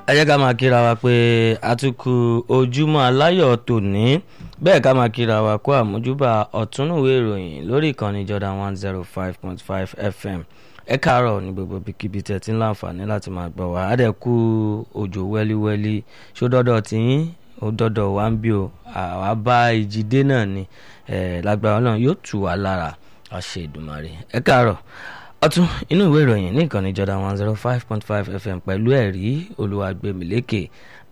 ẹ jẹ́ ká máa kíra wa pé àtúkù ojúmọ́ aláyọ̀ tòní bẹ́ẹ̀ ká máa kíra wa kó àmójúbà ọ̀túnúwé ìròyìn lórí ìkànnì Jordan one zero five point five FM ẹ káàárọ̀ ní gbogbo bíkíbi tẹ̀ tí ń láǹfààní láti máa gbọ́ wa àdẹ̀kù òjò wẹ́líwẹ́lí ṣó dọ́dọ̀ tiyín ó dọ́dọ̀ wá ń bí o àwa bá ìjìdé náà ni lágbára Ọlọ́run yóò tù wá lára àṣẹ Èdùmàrè ẹ káàárọ̀ ọtún inú ìwé ìròyìn ní ìkànnì Jordan one zero five point five FM pẹ̀lú ẹ̀rí Olúwagbèmílékè